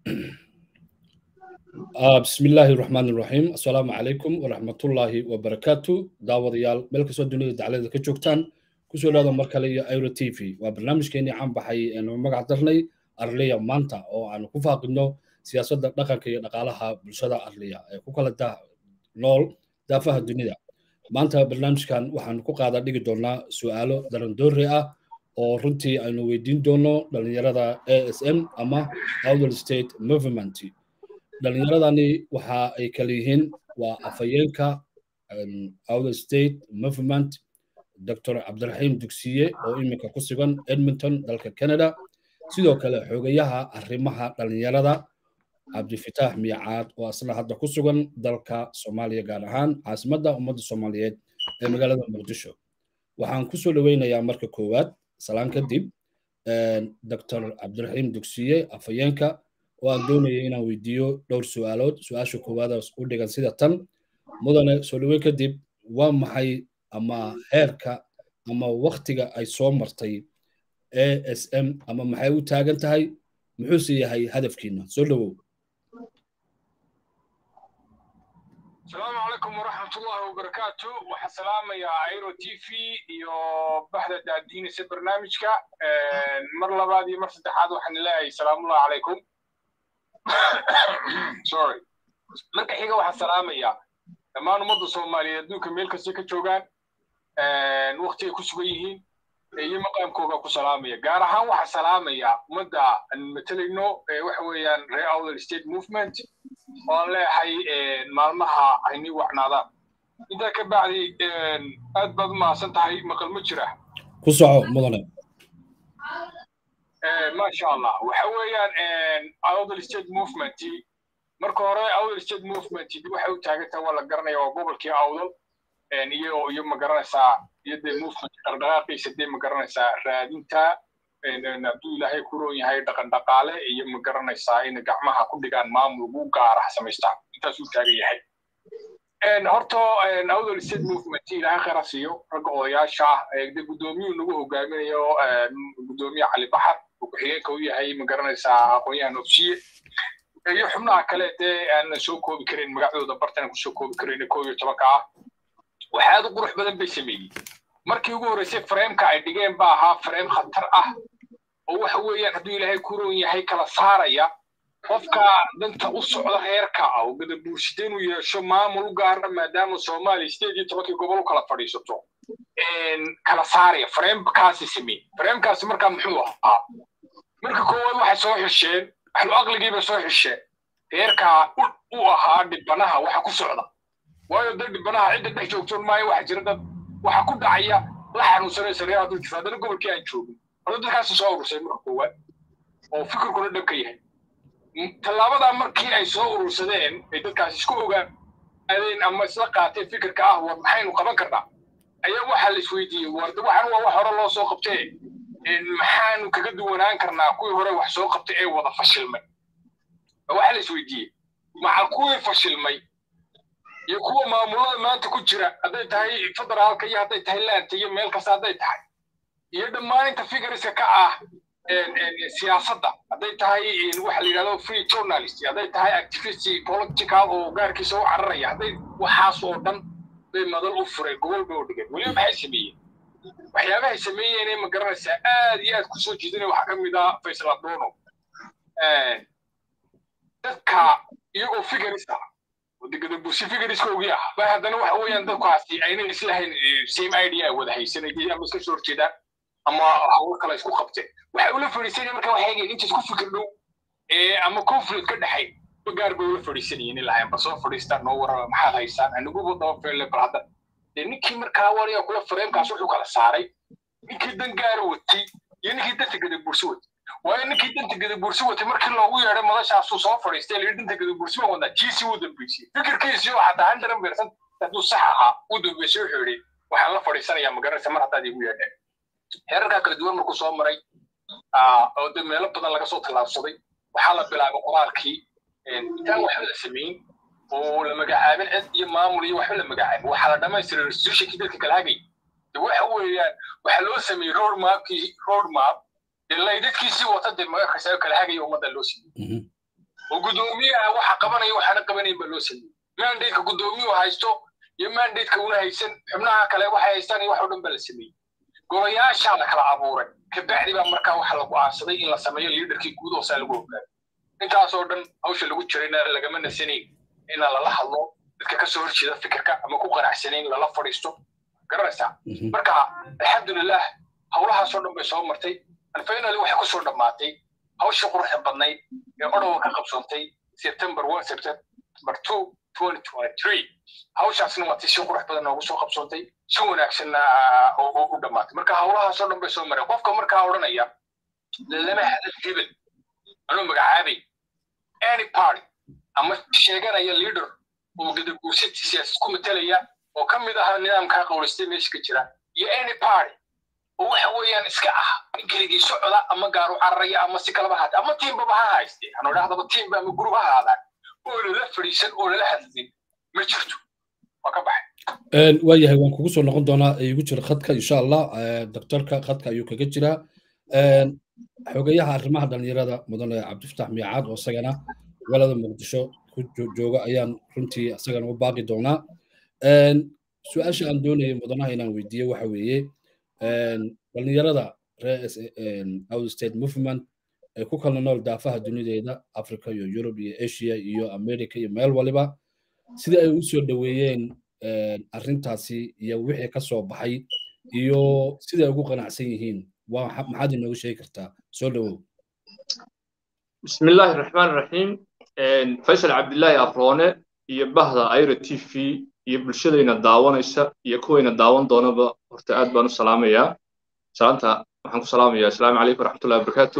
بسم الله الرحمن الرحيم السلام عليكم ورحمة الله وبركاته داود يال ملك سود دنيا دعالة كجوكتان كسو لهذا مركلية ايرو تي في وبرنامج كيني عام بحي انو مقع درني أرليا مانتا او انو كفاقنو سياسة دقا كي نقالها بلشدة أرليا كوكالا دا نول دافها الدنيا maanta barnaamijkan waxaan ku qaada dhigi doonaa su-aalo darandoori ah oo runtii aynu weydiin doono dhalinyarada a s m ama outer state movement dhalinyaradani waxa ay kala yihiin waa afhayeenka outer state movement dr cabdiraxiim dugsiye oo iminka ku sugan edmonton dalka canada sidoo kale xogayaha arrimaha dhalinyarada cabdifitaax miyacaad oo asna hadda ku sugan dalka soomaaliya gaar ahaan caasimadda ummadda soomaaliyeed ee magaalada muqdisho waxaan ku soo dhoweynayaa marka koowaad salaan kadib dr cabdiraxiim dugsiye afhayeenka oo aan doonaya inaan weydiiyo dhowr su-aalood su-aasha koowaadaas u dhigan sida tan mudane soo dhoweyn kadib waa maxay ama heerka ama waktiga ay soo martay a s m ama maxay u taagan tahay muxuuse yahay hadafkiina soo dhowow asalaamu calaykum waraxmat ullahi wabarakaatu waxaan salaamayaa airo t v iyo baxda daadiinaysa barnaamijka mar labaad iyo mar saddexaad waxaan leeyahay salaamullahi calaykum sorry marka xiga waxaan salaamayaa dhammaan ummadda soomaaliyeed adduunka meel kastay ka joogaan wakti ay ku sugan yihiin iyo maqaamkooga ku salaamaya gaar ahaan waxaan salaamayaa ummadda aan matalayno waxa weeyaan reer outer state movement oo aan leeyahay maalmaha aynii wacnaadaan intaa ka bacdi aad baad u mahadsan tahay maqal ma jira ku soco mudane maasha allah waxa weeyaan outer state movement marka hore outer state movement waxay u taagantahay waa la garanaya waa gobolkii awdal iyo iyo ma garanaysaa iyo dee movement dhaqdhaqaaqiisa dee ma garanaysaa raadinta hadduu ilaahay ku roon yahay dhaqan dhaqaale iyo ma garanaysaa in gacmaha ku dhigaan maamul ugu gaara samaystaan intaasuu taagan yahay horta outer state movement ilaahay khayra siiyo ragga odayaasha ah de guddoomiyuu nagu hogaaminayo guddoomiye cali baxar oo ku-xigeenka u yahay ma garanaysaa aqoon-yahan ofsiye iyo xubnaha kale dee aanan soo koobi karin magacdooda bartana kusoo koobi karin koob iyo tobanka ah wax aad u qurux badan bay sameeyey markii ugu horreysay frameeka ay dhigeen ba ahaa frame khatar ah oo waxa weeyaan hadduu ilaahay ku roon yahay kala saaraya qofka danta u socda reerka ah oo gadabuursida inuu yeesho maamul u gaara maadaama soomaaliya sideed iyo tobankii gobol u kala fadhiisato kala saaraya framekaasi sameey framekaasi markaa muxuu ahaa marka koowaad waxay soo xisheen ahlu aqligii bay soo xisheen reerkaa u ahaa dhibanaha waxa ku socda waayo dad dhibanaha cidda dhex joogtoon maayo waxa jira dad waxa ku dhacaya la xanuunsanaysa reer hadduu jirta haddana gobolkii aan joogin horta dadkaasi soo urursay marka koowaad oo fikirkuna dhan ka yahay tallaabadaa markii ay soo urursadeen ay dadkaasi isku ogaadeen ama isla qaateen fikirka ah war maxaynu qaban karnaa ayaa waxaa la isweydiiyey warda waxaan waa wax hore loo soo qabtee maxaanu kaga duwanaan karnaa kuwii hore wax soo qabtay ee wada fashilmay waxaa la isweydiiyey maca kuwii fashilmay iyo kuwa maamulada maanta ku jira hadday tahay federaalka iyo hadday tahay laanta iyo meel kasta hadday tahay iyo dhammaan inta figuriska ka ah siyaasadda hadday tahay waxa la yidhahdo free journalist hadday tahay activist political oo gaarkiisa u cararaya hadday waxaas oo dhan bay madal u fureen gobol bay u dhigeen weliba maxay sameeyeen waxyaabahay sameeyeen ma garanaysaa aad iyo aad kusoo jiidanaya waxaa ka mid ah faysal abdono dadka iyagoo figurist ah gadabuusi figuriskoogii ah ba haddana waxa weeyaan dadkaasi aynan islahayn same idea ay wada haysanayeen ama iska soo horjeedaan ama hawlo kale isku qabteen waxay ula fadhiisanayeen marka waxay eegeen inta isku fikir dhow ama conflict ka dhexay gaar bay ula fadhiisanayeen ilahayn bal soo fadhiistaan noo warama maxaad haysaan aniguba daba feelle bal hadda dee ninkii markaa wariga kula fareemkaas wuxuu kala saaray ninkii dan gaara watay iyo ninkii danta gadabuursi watay waayo ninkii danta gadabuursi watay markii loogu yeedhay madashaasuu soo fadhiistay layidhi danta gadabuursi baan wadaa jiisi uu dambeysiyey fikirkiisii oo xataa handaran beersan hadduu sax ahaa uu dambeysay wuxuu yidhi waxaan la fadhiisanayaa magaranaysa mar haddaad igu yeedheen heerarkaa kala duwan markuu soo maray oo de meelo badan laga soo tallaabsaday waxaa la bilaabay qoraalkii intaan waxba la samayn oo la magacaabin cid iyo maamul iyo waxba la magacaabin waxaa la dhamaystiray restitutionkii dadka kala hagay de waxa weeyaan waxaa loo sameeyey road mapkii road map ilaa dadkiisii wata dee magakasa kala hagaya ummadda loo siiyey oo guddoomiyaha waxa qabanaya waxaana qabanayn baa loo sameeyey mandateka guddoomiyuhu haysto iyo mandateka una haysan xubnaha kale waxay haystaan iyo wax oo dhan baa la sameeyey golayaashaa la kala abuuray kabacdi baa markaa waxa la go'aansaday in la sameeyo liidarkii guud hoosaa lagu ogaado intaasoo dhan hawsha lagu jirayna lagama nasanayn ina lala hadlo dadka kasoo horjeeda fikirka ama ku qanacsanayn lala fadhiisto garanaysaa marka alxamdulilah howlahaasoo dhan bay soo martay finally waxay kusoo dhammaatay hawshii quruxda badnayd ee odhowa ka qabsoontay september one september two twenty twenty three hawshaasna waa tii si qurux badan noogu soo qabsoontay si wanaagsanna u dhammaatay marka howlahaasoo dhan bay soo mareen qofka markaa odhanaya lama hadal hebel anuu magacaabay any party ama sheeganaya leader oo gadaguursati siyaasad ku matelaya oo ka mid aha nidaamkaa qowlaystay meesha ka jira iyo any party oo waxa weeyaan iska ah keligii socda ama gaaru cararaya ama si kalaba haata ama tiimbaba ha hayste anu idhahdaba tiimba ama gurub ha haadaan oo lala fadhiisan oo lala hadlin ma jirto waa ka baxay waayahay waan kugu soo noqon doonaa igu jira khadka insha allah doctorka khadka ayuu kaga jiraa xogeyaha arrimaha dhalinyarada mudane cabdifataax miicaad oo isagana gobolada muqdisho ku jooga ayaan runtii isagana u baaqi doonaa su-aasha aan doonayay mudanaha inaan weydiiyo waxa weeye dhalinyarada reer out state movement ee ku kala nool daafaha dunideeda africa iyo yurub iyo asia iyo america iyo meel waliba sidii ay u soo dhoweeyeen arrintaasi iyo wixii ka soo baxay iyo siday ugu qanacsan yihiin maxaad inoogu sheegi kartaa soo dhowow بسم الله الرحمن الرحيم فيصل عبد الله أفرونة iyo bahda ayra t v iyo bulshadayna daawanaysa iyo kuwayna daawan doonaba horta aad baan u salaamayaa salaanta waxaan ku salaamayaa asalaamu calaykum waraxmatullahi wabarakaatu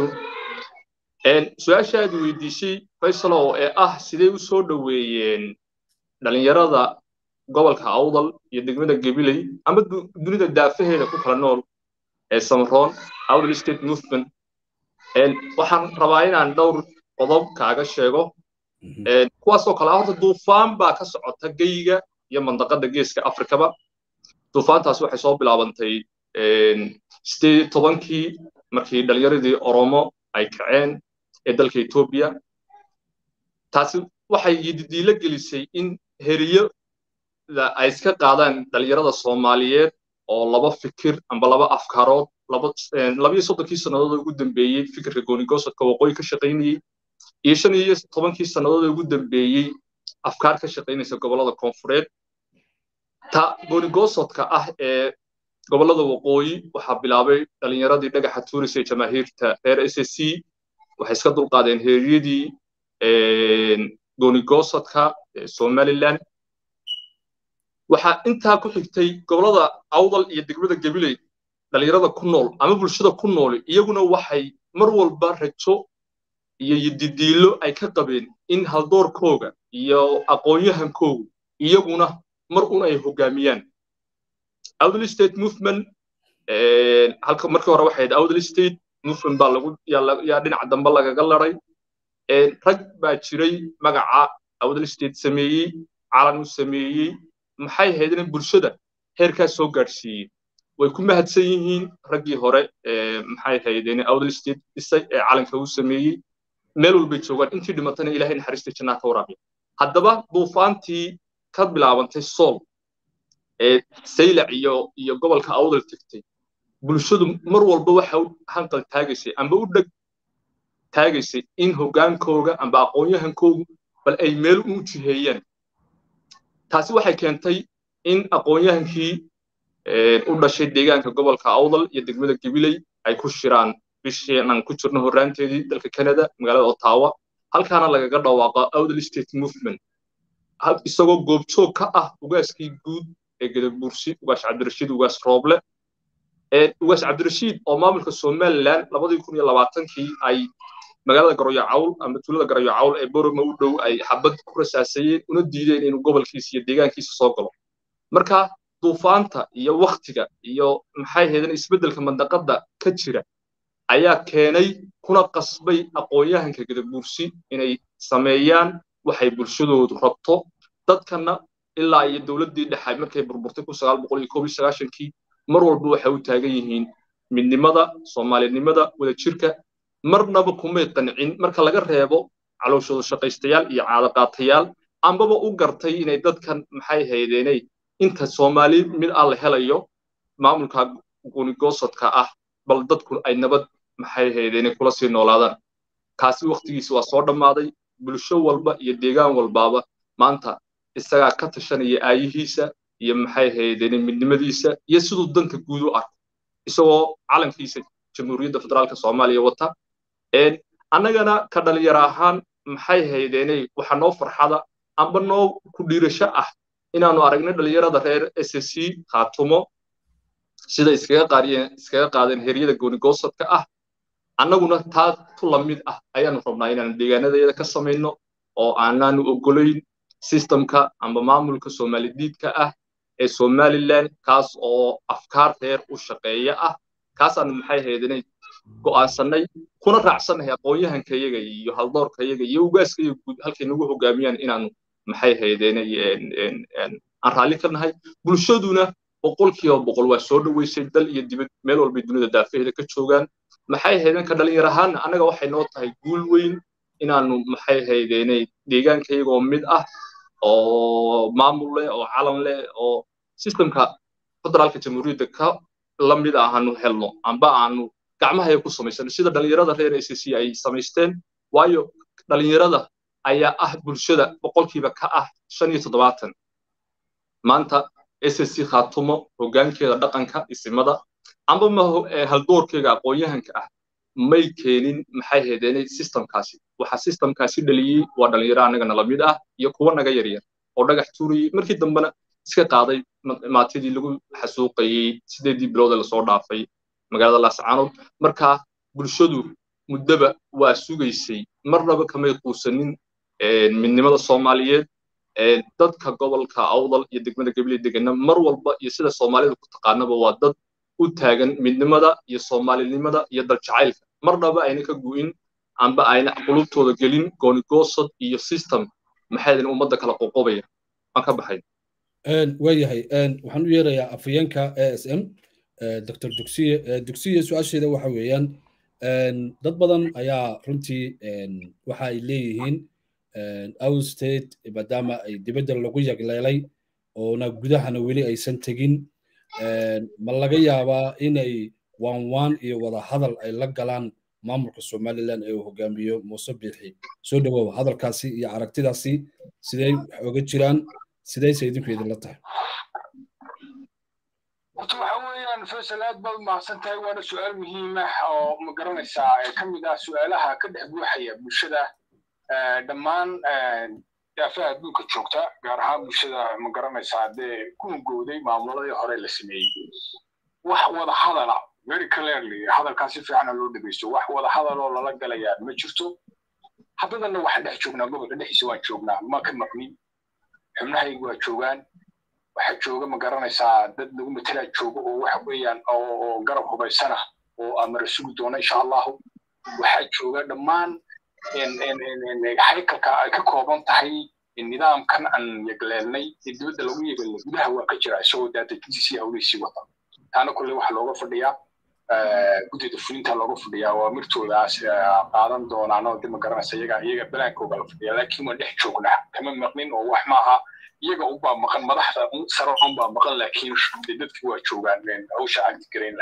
su-aasha aad weydiisay faysalow ee ah sidee u soo dhoweeyeen dhalinyarada gobolka awdal iyo degmada gabiley ama dunida daafaheeda ku kala nool ee samroon awdal state movement waxaan rabaa inaan dhowr qodob kaaga sheego kuwaasoo kale horta duufaan baa ka socota geyga iyo mandaqada geeska afrikaba duufaantaas waxay soo bilaabantay sideed tobankii markii dhalinyaradii oromo ay kaceen ee dalka etoobiya taasi waxay yididiilo gelisay in heriyo ay iska qaadaan dhalinyarada soomaaliyeed oo laba fikir amba laba afkaarood labiyo soddonkii sannadood ugu dambeeyey fikirka goonigosadka waqooyi ka shaqaynayey iyo shan iyo tobankii sannadood ugu dambeeyey afkaar ka shaqaynaysa gobollada koonfureed ta goonigosadka ah ee gobollada waqooyi waxaa bilaabay dhalinyaradii dhagaxa tuurisa ee jamaahiirta reer s s c waxay iska dulqaadeen heeriyadii goonigosadka somaliland waxaa intaa ku xigtay gobollada awdal iyo degmada gabiley dhalinyarada ku nool ama bulshada ku nool iyaguna waxay mar walba rajo iyo yididiilo ay ka qabeen in haldoorkooga iyo aqoon-yahankoogu iyaguna mar un ay hoggaamiyaan awdal state movement halka markii hore waxay awdal state movement baa lagu yaa dhinaca dambe lagaga laray rag baa jiray magaca awdal state sameeyey calan u sameeyey maxay ahayd in bulshada heerkaas soo gaadhsiiyey way ku mahadsan yihiin raggii hore maxay ahayd in awdal state dhisay ee calanka u sameeyey meel walbay joogaan intii dhimatana ilaahay naxariista jannaa ka waraabiya haddaba duufaantii ka bilaabantay sool ee saylac iyo iyo gobolka awdal tegtay bulshadu mar walba waxa u hanqal taagaysay amba u dheg taagaysay in hoggaankooga amba aqoon-yahankoogu bal ay meel u jiheeyaan taasi waxay keentay in aqoon-yahankii u dhashay deegaanka gobolka awdal iyo degmada gabiley ay ku shiraan bishii aan ku jirno horraanteedii dalka canada magaalada ottawa halkaana lagaga dhawaaqo awdal state movement isagoo goobjoog ka ah ugaaskii guud ee gadabuursi ugaas cabdirashiid ugaas rooble ugaas cabdirashiid oo maamulka somaliland labadii kun iyo labaatankii ay magaalada garoyo cawl ama tuulada garoyo cawl ee boroma u dhow ay xabad ku rasaasayeen una diideen inuu gobolkiisa iyo deegaankiisa soo galo marka duufaanta iyo waktiga iyo maxay haydeen isbeddelka mandaqada ka jira ayaa keenay kuna qasbay aqoon-yahanka gadabuursi inay sameeyaan waxay bulshadoodu rabto dadkana ilaa iyo dowladdii dhexe markay burburtay kun sagaal boqol iyo koob iyo sagaashankii mar walba waxay u taagan yihiin midnimada soomaalinimada wadajirka marnaba kumay qancin marka laga reebo calooshooda shaqaystayaal iyo caadaqaatayaal ambaba u gartay inay dadkan maxay haydeenay inta soomaali mid ah la helayo maamulka gunigoosodka ah bal dadku ay nabad maxay haydeenay kula sii noolaadaan kaasi waktigiisa waa soo dhammaaday bulsho walba iyo deegaan walbaaba maanta isagaa ka tashanaya aayihiisa iyo maxay haydeenay midnimadiisa iyo siduu danta guud u arko isagoo calankiisa jamhuuriyadda federaalka soomaaliya wata annagana ka dhalinyaro ahaan maxay haydeenay waxa noo farxada amba noo ku dhiirasho ah inaanu aragno dhalinyarada reer s c khaatumo sida iskaga qaadiyeen iskaga qaadeen heryada goonigoosodka ah annaguna taa tu la mid ah ayaanu rabnaa inaanu deegaanadeeda ka samayno oo aanaanu ogolayn systemka amba maamulka soomalidiidka ah ee somaliland kaas oo afkaar reer u shaqeeya ah kaasaanu maxay haydeenay go'aansannay kuna raacsannahay aqoon-yahankayaga iyo haldoorkayaga iyo ugaaskayaga guud halkay nagu hogaamiyaan inaanu maxay haydeenay aan raalli ka nahay bulshaduna boqolkiiba boqol waa soo dhoweysay dal iyo dibad meel walbay dunida daafaheeda ka joogaan maxay haydeen ka dhalinyar ahaanna annaga waxay noo tahay guul weyn inaanu maxay haydeenay deegaankayagoo mid ah oo maamul leh oo calan leh oo systemka federaalka jamhuuriyadda ka la mid aanu helno amba aanu gacmahaya ku samaysano sida dhalinyarada reer s c ay samaysteen waayo dhalinyarada ayaa ah bulshada boqolkiiba ka ah shan iyo toddobaatan maanta s c khaatumo hoggaankeeda dhaqanka isimada amba ma haldoorkeega aqoon-yahanka ah may keenin maxay haydeenay systemkaasi waxa systemkaasi dhaliyey waa dhalinyaro annaga nala mid ah iyo kuwa naga yaryar oo dhagax tuurayey markii dambena iska qaaday maatidii lagu xasuuqayey sideedii bilooda lasoo dhaafay magaalada laascaanood marka bulshadu muddaba waa sugaysay marnaba kamay quusanin midnimada soomaaliyeed dadka gobolka awdal iyo degmada gabiley degana mar walba iyo sida soomaalida ku taqaanaba waa dad u taagan midnimada iyo soomaalinimada iyo daljacaylka marnaba ayna ka gu'in amba ayna qulubtooda gelin goonigoosod iyo system maxaydin ummadda kala qoqobaya waan ka baxay waayahay waxaan u yeerayaa afhayeenka a s m dr dugsiye dugsiye su-aasheeda waxa weeyaan dad badan ayaa runtii waxa ay leeyihiin out state maadaama ay dibadda lagu yagleelay oona gudahana weli aysan tegin ma laga yaabaa inay waan waan iyo wada hadal ay la galaan maamulka somaliland ee uu hogaamiyo muuse biixi soo dhawow hadalkaasi iyo aragtidaasi sidey wax oga jiraan sidayse idinku idinla tahay horta waxa weeyaan faysal aad baad umahadsan tahay waana su-aal muhiim ah oo ma garanaysaa ee ka mid ah su-aalaha ka dhex buuxaya bulshada dhammaan daafaha adduunka joogta gaar ahaan bulshada ma garanaysaa dee ku hungowday maamuladii hore la sameeyey wax wada hadala very clearly hadalkaa si fiicana loo dhegeysto wax wada hadaloo lala galayaa ma jirto haddadana waxaan dhex joognaa gobolka dhexdiisa waan joognaa ma ka maqnin xubnahaygu waa joogaan waxaa jooga ma garanaysaa dad lagu matelaa jooga oo waxa weeyaan oo garab hubaysana oo amara sugi doona insha allahu waxaa jooga dhammaan haykalka ay ka kooban tahay nidaamkan aan yegleelnay ee dibadda lagu yegelnay gudaha waa ka jira isagoo daadajintiisii hawlihiisii wata taana kolle waxaa looga fadhiyaa guddida fulinta looga fadhiyaa waa mirtoodaas qaadan doonaan oo de ma garanaysa iyaga iyaga balaankooga la fadhiyaa laakiin waan dhex joognaa kama maqnin oo wax maaha iyaga unbaa maqan madaxda sare unbaa maqan laakiin dadki waa joogaan hawsha agti garayn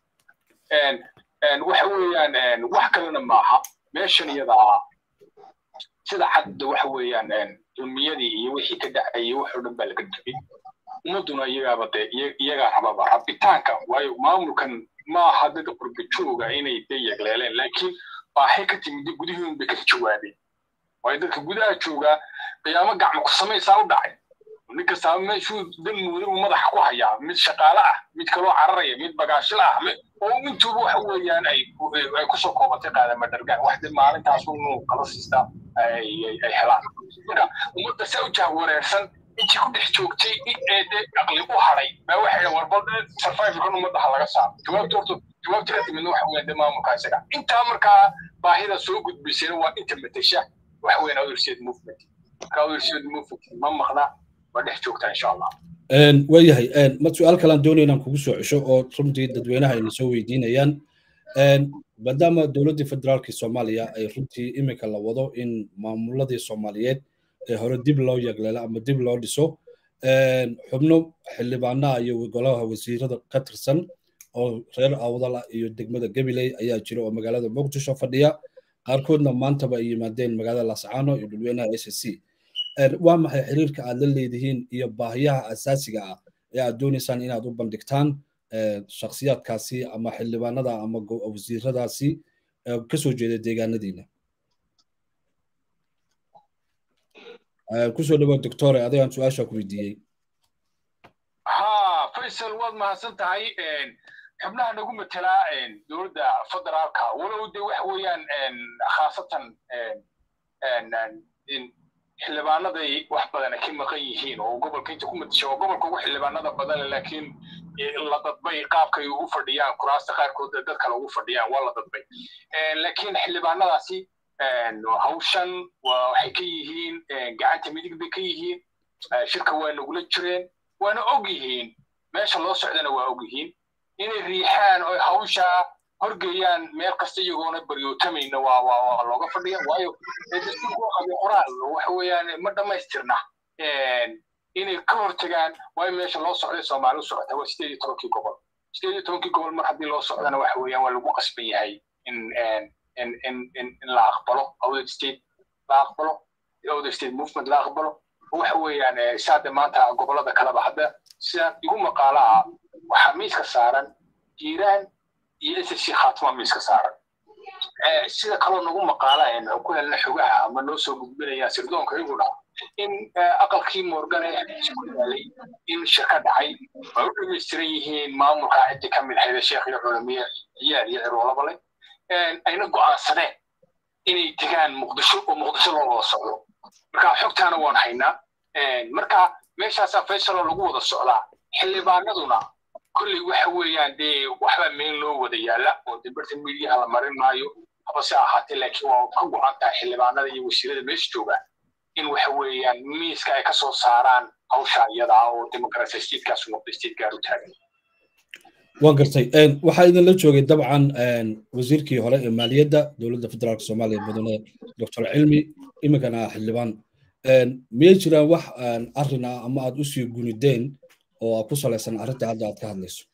lahaa waxa weeyaan wax kalena maaha meeshan iyada ah sida cadda waxa weeyaan dulmiyadii iyo wixii ka dhacayay wax oo dhan baa laga degay ummadduna iyagaaba dee iyagaa rababa rabitaanka waayo maamulkan maaha dad qurba jooga inay de yegleeleen laakiin baaxay ka timid gudihii unbay ka jawaabeen waayo dadka gudaha joogaa qiyaamo gacmo ku samaysaa u dhacay nin kastaaba meeshuu dan muuday uu madaxa ku hayaa mid shaqaale ah mid kaloo cararaya mid bagaashila ah oo intuuba waxa weeyaan ay ay kusoo koobatay qaadama dhargaan wax de maalintaas unu kala siistaa ay helaan marka ummadda saa u jahwareersan intii ku dhex joogtay ee de aqli u hadhay baa waxay warbal survivalkan ummadda ha laga saaro jawaabta horta jawaabta ka timidna waxa weeyaan de maamulka isaga intaa markaa baahida soo gudbisayna waa inta matasha waxa weeyaan otherseed movement marka otherseed movement ma maqna waa dhex joogtaa insha allah waayahay ma su-aal kalaan doonaya inaan kugu soo cesho oo runtii dadweynaha ayna soo weydiinayaan maadaama dowladdii federaalka soomaaliya ay runtii iminka la wado in maamuladii soomaaliyeed ee hore dib loo yagleelo ama dib loo dhiso xubno xildhibaanaha iyo golaha wasiirada ka tirsan oo reer awdala iyo degmada gabiley ayaa jira oo magaalada muqdisho fadhiya qaarkoodna maantaba ay yimaadeen magaalada lascaano iyo dhulweynaha s c waa maxay xiriirka aad la leedihiin iyo baahiyaha asaasiga ah ee aad doonaysaan inaad u bandhigtaan shakhsiyaadkaasi ama xildhibaanada ama wasiiradaasi kasoo jeeda deegaanadiina kusoo dhawaad doctore adigaan su-aasha ku weydiiyey ha faysal waad mahadsan tahay xubnaha nagu matelaa dowladda federaalka walow de waxa weeyaan khaasatan xildhibaanaday wax badan ka maqan yihiin oo gobolka inta ku matasha oo gobolka ugu xildhibaanada badan laakiin la dadbay qaabkay ugu fadhiyaan kuraasta qaarkood dad kale ugu fadhiyaan waa la dadbay laakiin xildhibaanadaasi hawshan waxay ka yihiin gacanta midig bay ka yihiin shirka waa nagula jireen waana og yihiin meesha loo socdana waa og yihiin inay riixaan oo hawsha horgeeyaan meel kasta iyagoona baryootamayna waa waa waa looga fadhiya waayo dastuurku qabyo qoraal waxa weeyaan ma dhammaystirna inay ka hortagaan waayo meesha loo socday soomaali u socota waa sideed iyo tobankii gobol sideed iyo tobankii gobol mar haddii loo socdana waxa weeyaan waa lagu qasban yahay in in in in in la aqbalo awdad state la aqbalo awdad state movement la aqbalo waxa weeyaan saada maanta gobolada kaleba hadda sida igu maqaalaha waxaa miiska saaran jiiraan iyo ssc khaatuma miiska saaran sida kaloo nagu maqaala ku helna xogaha ama noo soo gudbinayaan sirdoonka iyaguna in aqalkii morgan ee ku yaalay in shirka dhacay ay u dhamaystiran yihiin maamulka ciddi ka mid ahayd sheekh iyo culamiye ciyaal iyo ciroolaba leh ayna go'aansadeen inay degaan muqdisho oo muqdisho loo wada socdo marka xogtaana waan haynaa marka meeshaasaa faysaloo lagu wada socdaa xildhibaanaduna kolley waxa weeyaan dee waxbaa meel loo wada yaalla oo dibirta midiyaha la marin maayo habase ahaatee laakiin waa ka go'an tahay xildhibaanada iyo wasiirada meesha jooga in waxa weeyaan miiska ay ka soo saaraan hawsha iyada ah oo democracy statekaas noqda state gaar u taagan waan gartay waxaa idinla joogay dabcan wasiirkii hore ee maaliyadda dowladda federaalka soomaaliya mudane doctor cilmi iminkana xildhibaan miyay jiraan wax arrin ah ama aad usii gunideen oo ku salaysan arrinta hadda aad ka hadlayso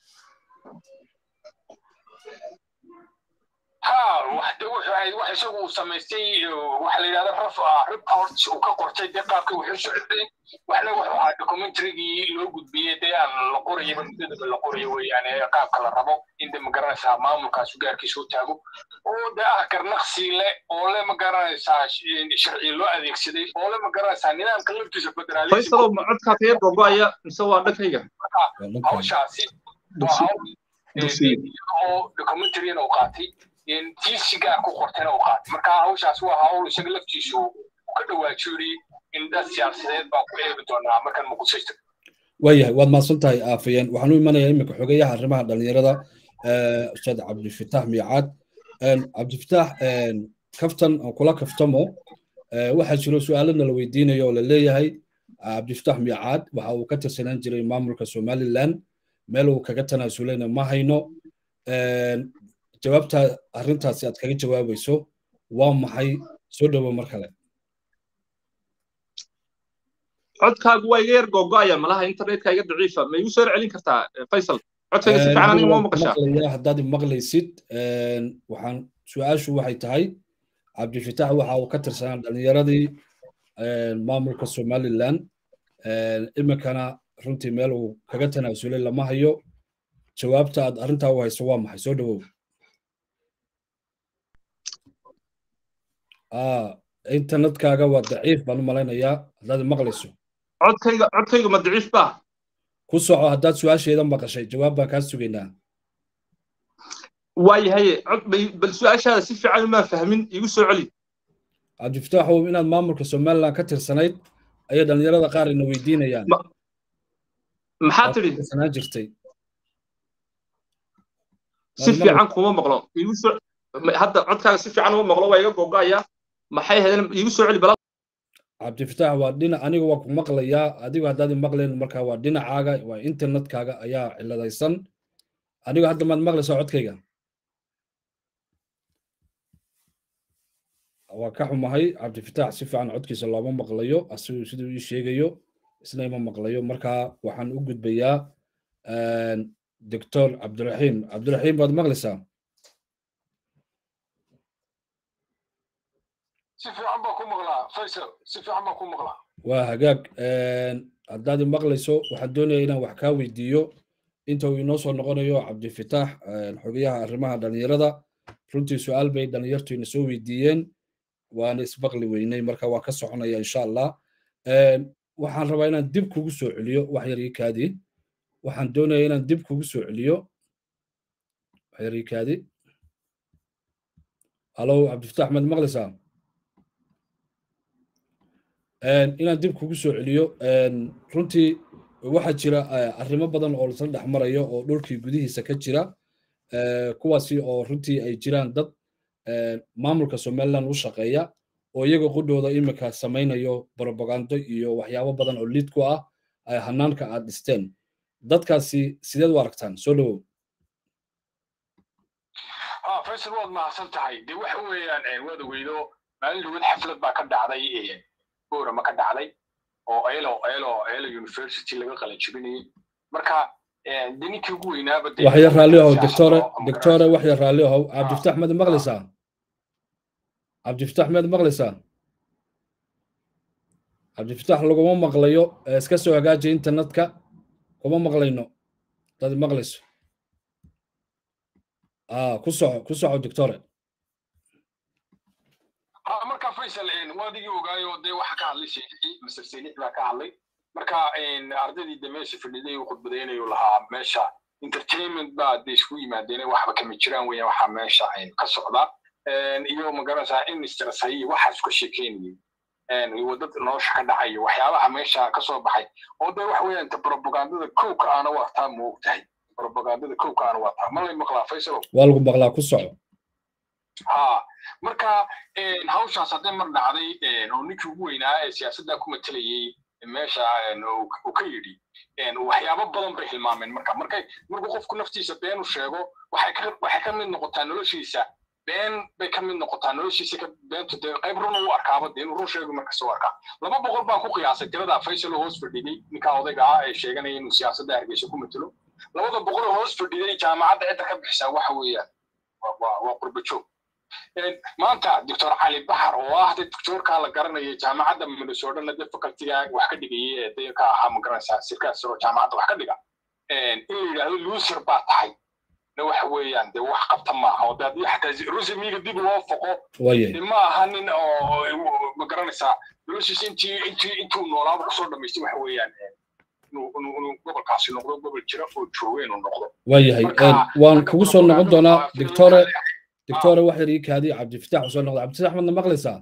ha waxde wuxuu ahayd wax isagu uu samaystay waxa la yidhahda raf report uu ka qortay dee qaabkii wuxuu socday waxna wuxuu ahaa documentarygii loo gudbiyey dee aan la qorayaba muddadaba la qorayo weeyaane qaabka la rabo in de magaranaysaa maamulkaas gaarkiisa u taago oo de ah garnaqsi le oo le magaranaysaa sharci loo adeegsaday oo le magaranaysaa nidaamka laftiisa federaalism faysalo ma codkaa ka yar gogoaya mise waa dhankayga hawshaasi waa hawl oo documentaryna uu qaatay tiisi gaar ku qortayna uu qaatay marka hawshaas waa hawl isaga laftiisu ka dhawaajiyey in dad siyaasadeed baa ku eegi doonaa markan muqdisho waayahay waad mahadsan tahay aafayeen waxaan u imanayaa iminka xogeyaha arrimaha dhallinyarada ustaad cabdifitaax miicaad cabdifitaax kaftan aan kula kaftamo waxaa jiro su-aalana la weydiinayo oo la leeyahay cabdifitaax miicaad waxa uu ka tirsanaan jiray maamulka somaliland meel uu kaga tanaasuleyna ma hayno jawaabta arrintaasi aad kaga jawaabayso waa maxay soo dhowo mar kale codkaagu waa iga yar gogo'aya malaha internetka iga daciifa ma igu soo celin kartaa faysal codkayga si fiican aniga ma maqashaa haddaad maqlaysid waxaan su-aashu waxay tahay cabdifitaax waxa uu ka tirsanaa dhallinyaradii maamulka somaliland iminkana runtii meel uu kaga tanaasulay lama hayo jawaabta aad arrintaa u hayso waa maxay soo dhowow internetkaaga waa daciif baan u malaynayaa haddaad maqlayso codkayga codkayga ma daciif baa ku soco haddaad su-aasheeda maqashay jawaab baan kaa sugaynaa waayahaye bal su-aashaada si fiican umaan fahmin igu soo celi cabdifitaaxow inaad maamulka somaliland ka tirsanayd ayay dhallinyarada qaar ina weydiinayaan maxaa tidhi tirsanaan jirtay si fiican kuma maqlo igu soo hadda codkaaga si fiican uma maqlo waa iga gogo'aya maxay ahaydeen igu soo celi bala cabdifitaax waa dhinac aniga waa ku maqlayaa adigu haddaad maqlayn marka waa dhinacaaga waa internetkaaga ayaa ciladaysan anigu hadda maad maqlaysaa codkayga waa ka xumahay cabdifitaax si fiican codkiisa looma maqlayo asigu siduu ii sheegayo isna ima maqlayo marka waxaan u gudbayaa doctor cabdiraxiim cabdiraxiim baad maqlaysaa si fiican baa ku maqlaa faysal si fiican baa ku maqlaa waa hagaag haddaad maqlayso waxaan doonaya inaan wax kaa weydiiyo inta uu inoo soo noqonayo cabdifitaax xogayaha arrimaha dhalinyarada runtii su-aal bay dhalinyartu ina soo weydiiyeen waana isbaqli weynay marka waa ka soconaya insha allah waxaan rabaa inaan dib kugu soo celiyo wax yar ii kaadi waxaan doonaya inaan dib kugu soo celiyo wax yar ii kaadi halo cabdifitaax maad maqlaysaa inaan dib kugu soo celiyo runtii waxaa jira arrimo badan oo lasla dhex marayo oo dhulkii gudihiisa ka jira kuwaasi oo runtii ay jiraan dad maamulka somaliland u shaqeeya oo iyaga qudhooda imika samaynayo propagando iyo waxyaabo badan oo liid ku ah hanaanka aad dhisteen dadkaasi sideed u aragtaan soo dhowow faysal waad mahadsan tahay de waxa weeyaan waad ogeydo maalin dhawad xaflad baa ka dhacday boorama ka dhacday oo elo elo elo university laga qalajibinayay marka de ninkii ugu weynaaba waxya raalli ahow doctore doctore waxya raalli ahow cabdifitax mad maqlaysaa cabdifitax mad maqlaysaa cabdifitax laguma maqlayo iska soo hagaaji internetka kuma maqlayno dad maqlayso ku soco ku soco doctore marka faysal waadigii ogaayo dee waxa ka hadlay sheekii master seenix baa ka hadlay marka ardaydii de meesha fadhiday uu khudbadaynayu lahaa meesha entertainment baa de isku yimaadeen waxba kama jiraan weeyaan waxaa meesha ka socda iyo magaranaysaa in stressay iyo waxaa isku sheekeynayay wadad nolosha ka dhacaya waxyaabaha meesha ka soo baxay oo de waxa weeyaan propagandada kowka aana waataa ma og tahay propagandada kowka aana waataa ma lay maqlaa faysalo waa lagu maqlaa ku soco ha marka hawshaas haddee mar dhacday oo ninkii ugu weynaa ee siyaasadda ku matelayey meesha uu ka yidhi waxyaabo badan bay hilmaameen marka markay markuu qofku naftiisa been u sheego waxay ka mid noqotaa noloshiisa been bay ka mid noqotaa noloshiisa beentu dee qayb run u arkaaba dee inuu run sheego markasta u arkaa laba boqol baan ku qiyaasay tirada faysal oo hoos fadhiday ninka odayga ah ee sheeganaya inuu siyaasadda hargeysa ku matelo labada boqol oo hoos fadhiday jaamacadda cidda ka bixisaa waxa weeyaan waa qurba joog maanta doctor cali baxar oo ah de doctorka la garanaya jaamacadda minnesota de facultiga wax ka dhigayay ee de ka ahaa magaranaysaa sirkaas oo jaamacadda wax ka dhiga in la yidhaahdo loser baa tahay na waxa weeyaan de wax qabta maaha oo de haddii xataa rusimiga dib loo foqo de ma aha nin oo magaranaysaa noloshiisa intii intii intuu noolaaba kusoo dhamaystay waxa weeyaan inuu gobolkaasi noqdo gobol jira oo jooga inuu noqdo waayahay waan kugu soo noqon doonaa doctore دكتوره واحد يك هذه عبد الفتاح وصل نقض عبد الفتاح من مغلسة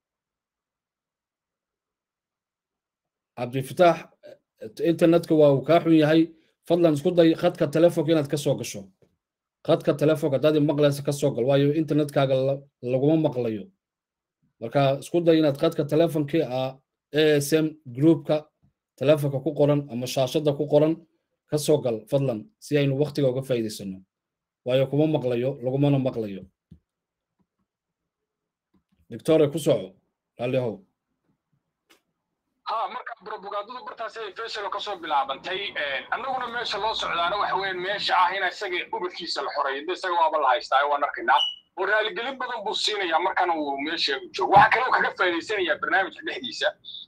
عبد الفتاح انترنتك وكاحو يهي فضلا اسكو داي خدك التليفون كينات كسو قشو خدك التليفون دادي مغلسة كسو قل وايو انترنت كاغل لغوما مغليو marka isku day inaad qadka telefonkii a asm groupka telefonka ku qoran ama shaashada ku qoran ka soo gal fadlan si aynu waqtiga uga faa'iidaysano waayo kuma maqlayo lagumana maqlayo doctore ku soco raallihow ha marka propagandadu bartaas ay faysalo kasoo bilaabantay annaguna meesha loo socdaana waxa weeyaan meesha ah in isaga ubadkiisa la xoreeyo de isaga waaba la haystaa waan arkaynaa oo raaligelin badan buu siinayaa markana uu meesha joogo waxaa kaloo kaga faa'iidaysanayaa barnaamijka dhexdiisa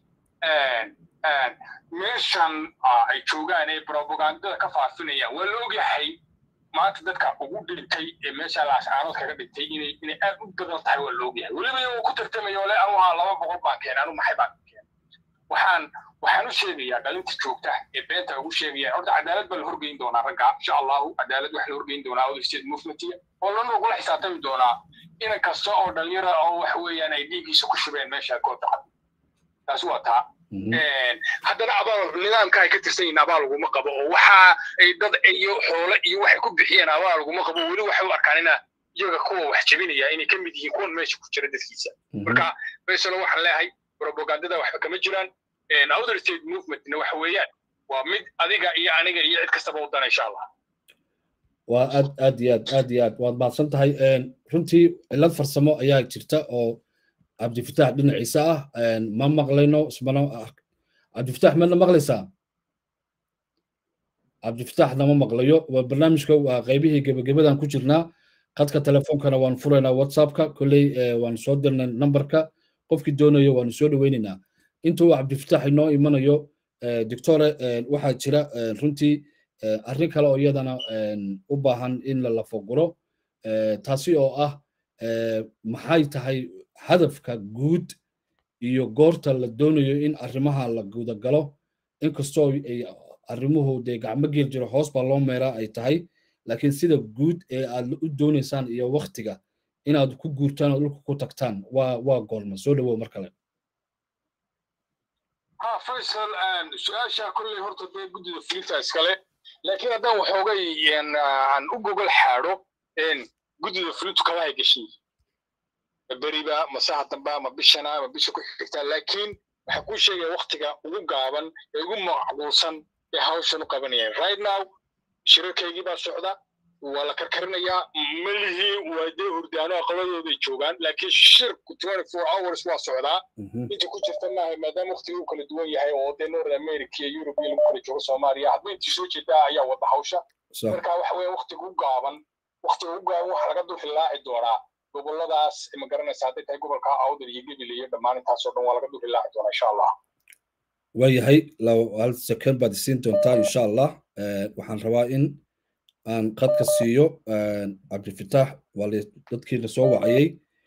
meeshan ay joogaan ee propagandada ka faafinayaan waa la ogyahay maanta dadka ugu dhintay ee meesha laascaanood kaga dhintay inay inay aad u badan tahay waa la ogyahay weliba iyagoo ku tartamayo le anu haa laba boqol baan keenay anu maxay baan keenay waxaan waxaan u sheegayaa dhalinta joogta ee beenta ugu sheegaya horta cadaalad baa la horgeyn doonaa ragga insha allahu cadaalad waxa la horgeyn doonaa other state movementiga oo lana ugula xisaabtami doonaa inan kasta oo dhalinyara oo waxa weeyaan ay dhiiggiisa ku shubeen meesha koobta cad taasi waa taa haddana abaal nidaamka ay ka tirsan yihiin abaal laguma qabo oo waxa ay dad iyo xoole iyo waxay ku bixiyeen abaal laguma qabo weli waxay u arkaan ina iyaga kuwa wax jebinaya inay ka mid yihiin kuwan meesha ku jira dadkiisa marka faysalo waxaan leeyahay propagandada waxba kama jiraan other state movementna waxa weeyaan waa mid adiga iyo aniga iyo cid kastaba u dana insha allah waa aad aad iyo aad aad iyo aad waad mahadsan tahay runtii cillad farsamo ayaa jirta oo cabdifitaax dhinaciisa ah ma maqlayno ismana cabdifitaax madna maqlaysaa cabdifitaaxna ma maqlayo waa barnaamijka waa qaybihii gebagabadan ku jirnaa khadka telefoonkana waan furaynaa whatsappka kolley waan soo dirnay numberka qofkii doonayo waanu soo dhoweynaynaa intuu cabdifitaax inoo imanayo doctore waxaa jira runtii arrin kale oo iyadana u baahan in la lafaguro taasi oo ah maxay tahay hadafka guud iyo goorta la doonayo in arrimaha la gudagalo inkastoo ay arrimuhu dee gacmo geel jiro hoos baa loo meeraa ay tahay laakiin sida guud ee aad u doonaysaan iyo waktiga inaad ku guurtaan oo dhulka ku tagtaan waa waa goorma soo dhawow mar kale ha faysal su-aasha kolley horta dee guddida fulinta iskale laakiin haddaan waxoogay aan u gogol xaadho guddida fulintu kalahay gashay beriba masaha damba ma bishana ma bisha ku xigtaa laakiin waxaa kuu sheegaya waktiga ugu gaaban ee ugu macquulsan ee hawshan u qabanayaan right now shirarkaygii baa socda waa la karkarinayaa malihii waa dee hurdaano aqladooday joogaan laakiin shirku twenty four hours waa socdaa inta ku jirta maaha maadaama waktiga uu kala duwan yahay oo dee north america iyo europe iyo lagu kala joogo soomaaliya hadba intii soo jeedaa ayaa wada hawsha marka waxa weeye waktiga u gaaban waktiga u gaaban waxa laga dul hilaaci doonaa goboladaas ma garanaysa hadday tahay gobolka awdal iyo gebil iyo dhammaan intaasoo dhan waa laga dul hilaaci doonaa insha allah waayahay hal second baad isiin doontaa insha allah waxaan rabaa in aan qadka siiyo cabdifitaax waa dadkii la soo wacayay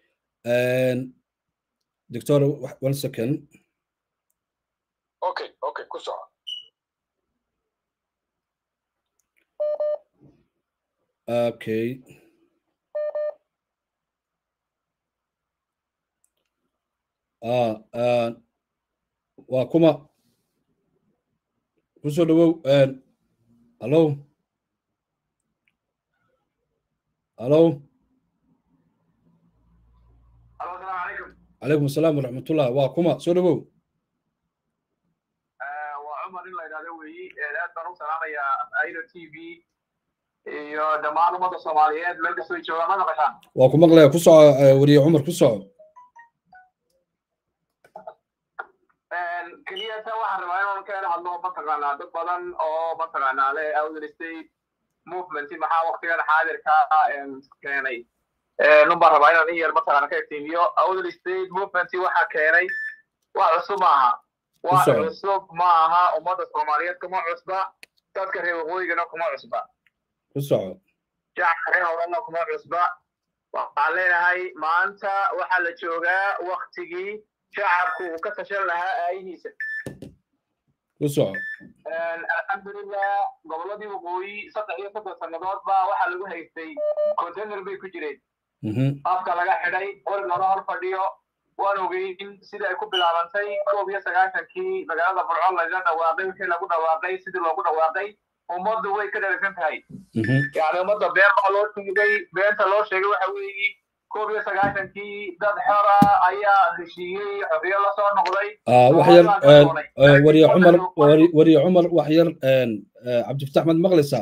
doctor one second okay okay ku soco okay ah waa kuma kusoo dhawow hallo hallo calaykum asalaam waraxmatullah waa kuma soo dhawow waa cumar in la idhahdo weeyi aad baan u salaamayaa airo t v iyo dhammaan ummadda soomaaliyeed meel kastoo joogaan ma naqashaan waa ku maqlaya ku soco weriye cumar ku soco keliyata waxaan rabaa inaan ka hadlo mataqaanaa dad badan oo mataqaanaa le outer state movement maxaa waktigan xaadirka keenay nun baan rabaa inaan in yar mataqaana ka iftiimiyo outer state movement waxaa keenay wax cusub maaha wax cusub ma aha ummadda soomaaliyeed kuma cusba dadka reer waqooyigana kuma cusba ku soco shacabka reer howlana kuma cusba waxaan leenahay maanta waxaa la joogaa waktigii shacabku uu ka tashan lahaa aayihiisa ku soco alxamdulilah gobolladii waqooyi saddex iyo soddon sannadood baa waxaa lagu haystay container bay ku jireen afka laga xidhay qorig loola hor fadhiyo waan ogeyn sidii ay ku bilaabantay koob iyo sagaashankii magaalada burco laga dhawaaqay wixii lagu dhawaaqay sidii loogu dhawaaqay ummaddu way ka dharagsan tahay yani ummadda been baa loo sheegay beenta loo sheegay waxa weeyi koob iyo sagaashankii dad xora ayaa heshiiyey xorriyo la soo noqday wax yar wariye cumar wariye cumar wax yar cabdifatax mad maqlaysaa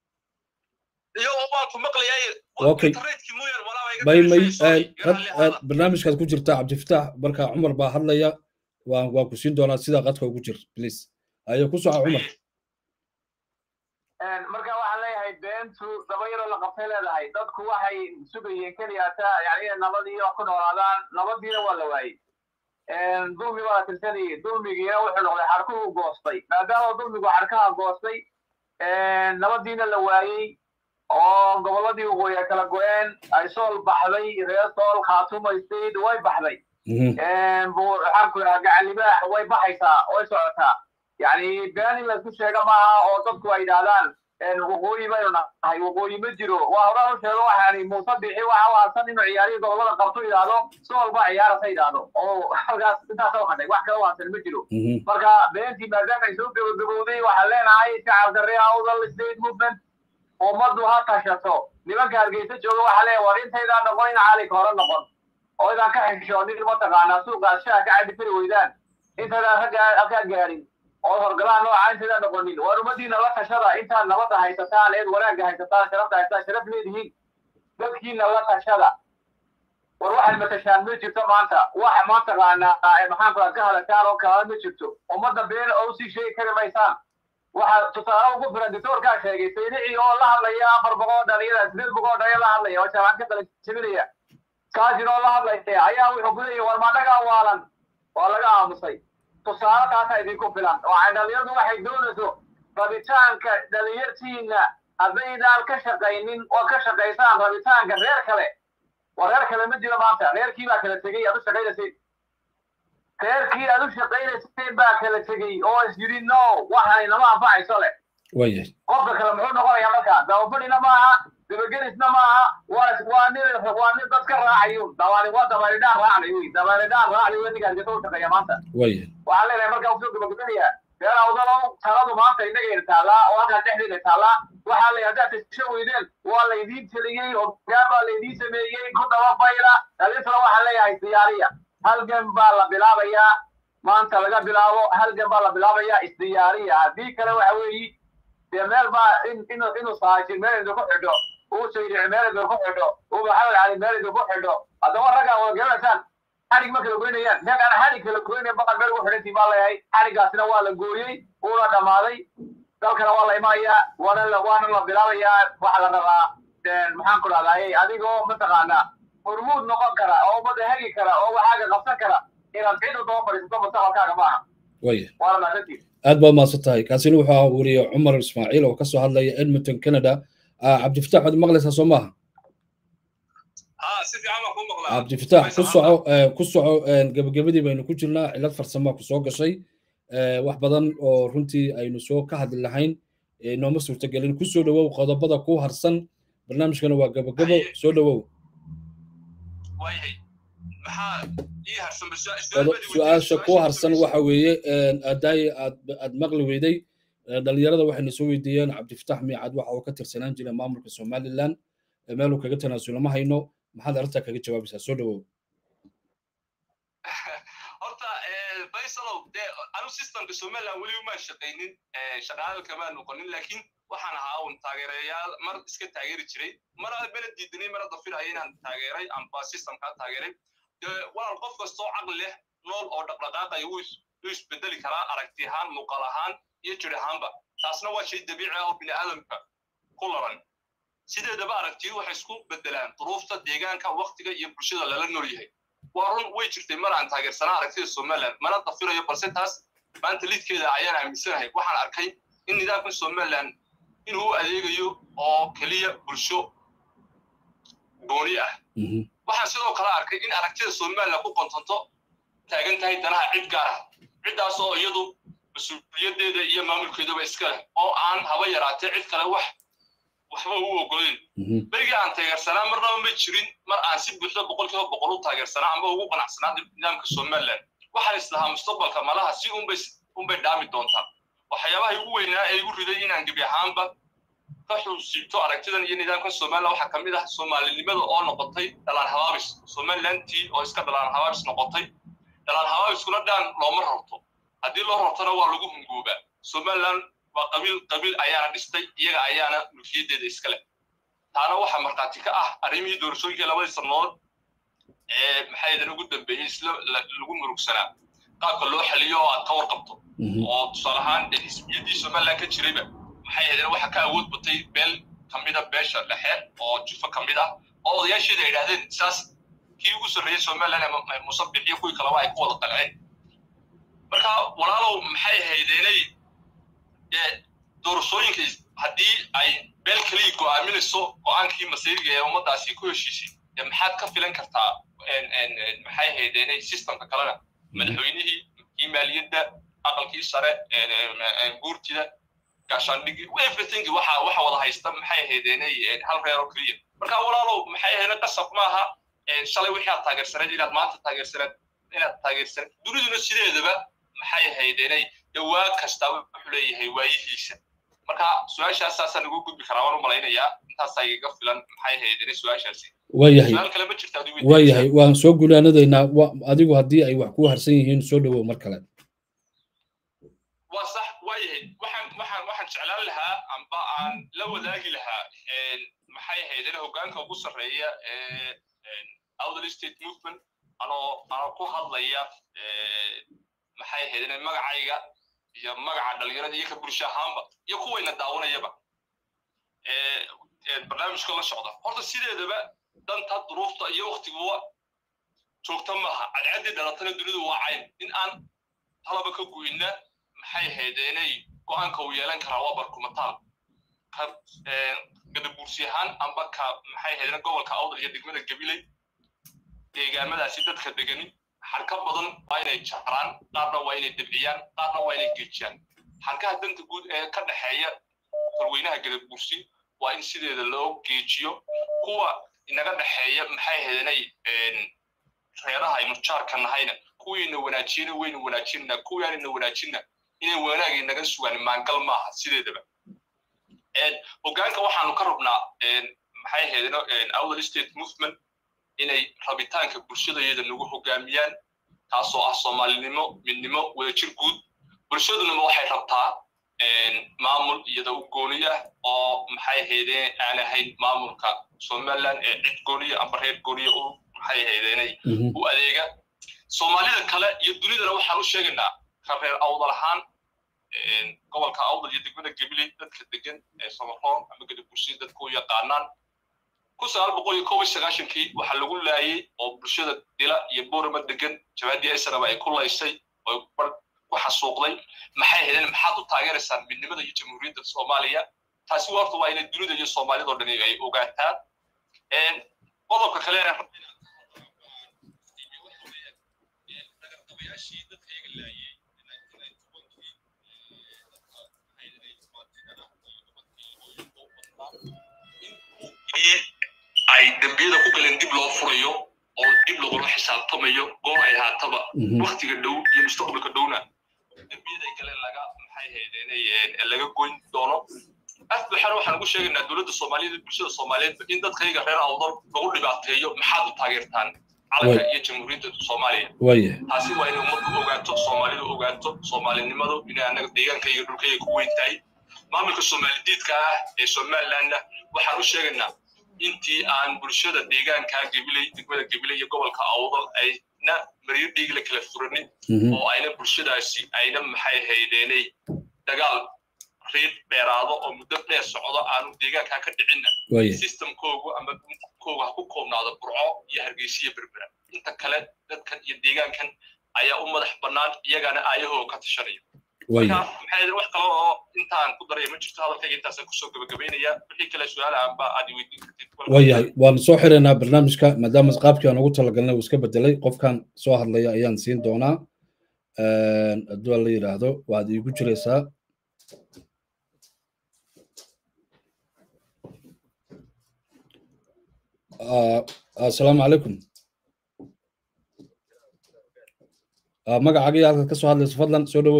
okay may may barnaamijkaad ku jirtaa cabdifatax marka cumar baa hadlaya waan waan ku siin doonaa sidaa qadka ugu jir please ayo ku soco cumar marka waxaan leeyahay beentu daba yaroo la qabtay leedahay dadku waxay sugayeen keliyaata yani inay nabadii ku noolaadaan nabadiina waa la waayey dulmi baa la tirsanayay dulmigiina wuxuu noqday xarkuhu goostay maadaama dulmigu xarkaha goostay nabadiina la waayey oo gobolladii waqooyi ay kala go-een ay sool baxday reer sool khaatumaysayd way baxday maxaanku idhaha gacalibaax way baxaysaa way socotaa yani been in laysku sheega maaha oo dadku ay yidhahdaan waqooyi baynu nahay waqooyi ma jiro waa horaan u sheego waxaani muuse bixi waxa waasan inuu ciyaarihi gobolada qabto yidhaahdo sool baa ciyaarasa yidhaahdo oo halkaas intaas u hadhay wax kala waasan ma jiro marka beentii maadaama ay soo gabagabowday waxaan leenahay shacabka reer awdal state movement ummaddu ha tashato nimanka hargeysa jooga waxaa leeyahay war intaydaan noqon in caalig hore noqon oo idaan ka xishoonin mataqaanaa suuqaas shaha ka cabi kari weydaan intaydaan ragga ka gaadhin oo horgalaan nooca intaydaan noqonin war ummadiina la tashada intaad nabadda haysataan eed wanaagga haysataan sharafta haysataan sharaf leedihiin dadkiina la tashada war waxaad matashaan ma jirto maanta waxa maantaqaanaa maxaan kula ka hadashaan oo kala ma jirto ummadda been oo usii sheegi kari maysaan waxaa tusaale ugu filan doctorkaa sheegay saynici oo la hadlaya afar boqol dhalinyada sideed boqol dhalinyada la hadlaya oo jaamacad ka dala jebinaya kaasina oo la hadlaya ayaa wuxuu ku leeyahy war maanagaa waalan waa laga aamusay tusaale taasaa idinku filan waxay dhalinyaradu waxay doonayso rabitaanka dhalinyartiina haddaydaan ka shaqaynin oo ka shaqaysaan rabitaanka reer kale waa reer kale ma jiro maanta reerkii baa kala tegey aad u shaqaynayseen reerkii aad u shaqaynayseen baa kala tegey oo is yidhi no waxaan inama anfacayso leh waayahay qofka kale muxuu noqonayaa markaa dabafadhina maaha dabagelisna maaha waa waa nin waa nin dad ka raacayo dabaali waa dabaalidhaan raacnayo wey dabaalidhaan raacnayo wey ninkaas gata u shaqeeya maanta waayahay waxaan leenahay markaa usoo gabagabanayaa reer awdalow taladu maanta innagayna taallaa oo halkaan dhexdeena taallaa waxaa la haddaad tasho weydeen waa laydiin teliyey hogaan baa laydiin sameeyey ku daba fayla dhalinsana waxaan leeyahay diyaariya halgan baa la bilaabayaa maanta laga bilaabo halgan baa la bilaabayaa isdiyaariya haddii kale waxa weeyi dee meel baa in inu inuu saajin meel idinku xidho uu saydici meel idinku xidho uu maxamed cali meel idinku xidho haddaba raggaa wada garanaysaan xadhig ma kala goynayaan neeg aan xadhig kala goynayn baqal meel ugu xidhantii baa leeyahay xadhiggaasina waa la gooyey uuna dhammaaday dalkana waa la imanayaa waana la waana la bilaabayaa waxa la rabaa maxaan ku dhahdaayey adigoo mataqaanaa hormuud noqon kara oo ummadda hegi kara oo waxaaga qabsan kara inaad cid u daba fadhiisato mustaqbalkaaga maaha waaya waana mahadsantihin aad baad mahadsan tahay kaasina wuxuu ahaa weriye cumar ismaaciil oo kasoo hadlaya edmonton canada cabdifatax waad maqlaysaa soo maaha cabdifatax ku soco ku soco gebagabadii baynu ku jirnaa cilad farsamaa ku soo gashay wax badan oo runtii aynu soo ka hadli lahayn nooma suurtagelin ku soo dhowow qodobada ku harsan barnaamijkana waa gabagabo soo dhowow su-aasha ku harsan waxa weeye aadaaye aad aad maqli weyday dhalinyarada waxayna soo weydiiyeen cabdifatax miicad waxa uu ka tirsanaan jiray maamulka somaliland meeluu kaga tanaasulo ma hayno maxaad arrintaa kaga jawaabaysaa soo dhowow horta faysalow dee anu systemka somaliland weli umaan shaqaynin shaqaale kamaan noqonin laakiin waxaan ahaa un taageerayaal mar iska taageeri jiray mar bela diidanay mar dafiraya inaan taageeray amba systemkaa taageeray dee walaal qof kastoo caqli leh nool oo dhaqdhaqaaqaya wuu isbedeli karaa aragti ahaan muuqaal ahaan iyo jir ahaanba taasna waa shay dabiici ah oo bini aadamka ku laran sideedaba aragtiyu waxay isku bedelaan duruufta deegaanka waktiga iyo bulshada lala nool yahay waa run way jirtay mar aan taageersanaa aragtida somaliland mana dafirayo balse taas maanta lidkeeda ayaan aaminsanahay waxaan arkay in nidaamka somaliland inuu adeegayo oo keliya bulsho gooni ah waxaan sidoo kale arkay in aragtida somaliland ku qontonto taagan tahay danaha cid gaar ah ciddaas oo iyadu mas-uuliyadeeda iyo maamulkeedaba iska leh oo aan haba yaraatee cid kale wax waxba u ogolayn berigii aan taageersanaa marnaba ma jirin mar aan si buuxda boqolkiiba boqol u taageersanaa amba ugu qanacsanaa nidaamka somaliland waxaan islahaa mustaqbalka malaha si unbay unbay dhaami doontaa waxyaabaha igu weynaa ee igu riday inaan gebi ahaanba ka xusiibto aragtidan iyo nidaamkan somaliland waxaa ka mid ah soomaalinimada oo noqotay dhalaan habaabis somalilandtii oo iska dhalaan habaabis noqotay dhalaan habaabiskuna dhaan looma rarto haddii loo rartona waa lagu hungoobaa somaliland waa qabiil qabiil ayaana dhistay iyaga ayaana mulkiyadeeda iskale taana waxaa markhaati ka ah arrimihii doorashooyinkii labadii sannadood ee maxay idan ugu dambeeyey isla lagu murugsanaa qaabka loo xaliyo oo aad ka warqabto oo tusaale ahaan xisbiyadii somaliland ka jirayba maxay ahaydeen waxa ka awood batay beel ka mida beesha dhexe oo jufo ka mid ah oo odayaasheeda ay idhahdeen saas kii ugu sarreeyey somaliland ee musabix iyo kuwii kaleba ay ku wada qalceen marka walaalow maxay ahaydeenay doorashooyinka haddii ay beel keliya go'aaminayso go'aankii masiiriga ee ummaddaasi ku heshiisay dee maxaad ka filan kartaa maxay ahaydeenay systemka kalena madaxweynihii kii maaliyadda aqalkii sare guurtida gaashaandhigi everything waxa waxa wada haysta maxay ahaydeenay hal reer oo keliya marka walaalow maxay ahaydeen qasab maaha shalay wixii aad taageersaneed inaad maanta taageersaneed inaad taageersaneed duniduna sideedaba maxay ahaydeenay dhawaa kasta wuxuu leeyahay waayihiisa marka su-aashaas saasaan ugu gudbi karaa waan u malaynayaa intaasaa igaga filan maxay ahaydeenay su-aashaasi waayahay su-aal kale ma jirta adigu waayahay waan soo gulaanadaynaa adigu haddii ay wax ku harsan yihiin soo dhowow mar kale waa sax waayahay waxaan waxaan waxaan jeclaan lahaa amba aan la wadaagi lahaa maxay ahaydeen hoggaanka ugu sarreeya ee outdal state movement anoo anoo ku hadlaya maxay ahayd magacayga iyo magaca dhalinyarada iyo ka bulsho ahaanba iyo kuwayna daawanayaba barnaamijka la socda horta sideedaba danta duruufta iyo wakhtiguwa joogta maaha cadcaddii dhalatana dunidu waa cayn in aan talaba ka goyna maxay ahayd inay go'aanka uu yeelan karaa waa barkumataal ka gadabuursi ahaan amba ka maxay ahayd gobolka awdal iyo degmada gabiley deegaamadaasi dadka degani xarka badan waa inay jaraan qaarna waa inay dabciyaan qaarna waa inay geejiyaan xarkaha danta guud ee ka dhexeeya tolweynaha gadabuursi waa in sideeda loo geejiyo kuwa inaga dhexeeya maxay ahayd inay reeraha aynu jaarka nahayna kuwiina wanaajiyana waynu wanaajinna kuwiaanina wanaajinna inay wanaagay naga sugaan maangal maaha sideedaba hoggaanka waxaanu ka rabnaa maxay ahayd outdal state movement inay rabitaanka bulshadayada nagu hoggaamiyaan taasoo ah soomaalinimo midnimo wadajir guud bulshadunama waxay rabtaa maamul iyada u gooni ah oo maxay ahaydeen aan ahayn maamulka somaliland ee cid gooniya amba reer gooniya u maxay ahaydeenay u adeega soomaalida kale iyo dunidana waxaan u sheegaynaa ka reer awdal ahaan gobolka awdal iyo degmada gabiley dadka degan ee samaroon ama gadabursida dadka u yaqaanaan kun sagaal boqol iyo kob iyo sagaashankii waxaa lagu laayay oo bulshada dila iyo boorama degan jabaadii esraba ay ku laysay oo ku xasuuqday maxay ahaydeen maxaad u taageeraysaan midnimada iyo jamhuuriyadda soomaaliya taasi warta waa inay dunida iyo soomaalida oo dhani ay ogaataan qodobka kale ay dembiyada ku galeen dib loo furayo oo dib lagula xisaabtamayo goor ay haataba waktiga dhow iyo mustaqbalka dhowna dembiyaday galeen laga maxay haydeen laga goyn doono afbaxana waxaan ugu sheegaynaa dowladda soomaaliyeed bulshada soomaaliyeed in dadkayga reer awdal lagu dhibaateeyo maxaad u taageertaan calanka iyo jamhuuriyadda soomaaliya taasi waa inay ummaddu ogaato soomaalidu ogaato soomaalinimadu inay annaga deegaankayga dhulkayga ku weyn tahay maamulka soomaalidiidka ah ee somalilandna waxaan u sheegaynaa intii aan bulshada deegaanka gabiley degmada gabiley iyo gobolka awdal ayna maryo dhiigla kala furanin oo ayna bulshadaasi ayna maxay haydeenay dagaal riid dheeraado oo muddo dheer socdo aanu deegaanka ka dhicinna systemkoogu ama koogu ha ku koobnaado burco iyo hargeysa iyo berbera inta kale dadkan iyo deegaankan ayaa u madax bannaan iyagana aayahooga ka tashanaya maxay wax kale oo intaan ku daraya ma jirto hadalkayga intaasaan kusoo gabagabaynaya wixii kale su-aala aanba aad weydiin kartid waayahay waan soo xiraynaa barnaamijka maadaama qaabkii aan ugu talagalnay uu iska bedelay qofkan soo hadlaya ayaan siin doonaa hadduu la yidhaahdo waad iigu jiraysaa assalaamu calaykum magacaaga iyo halkaad ka soo hadlayso fadlan soo dhowow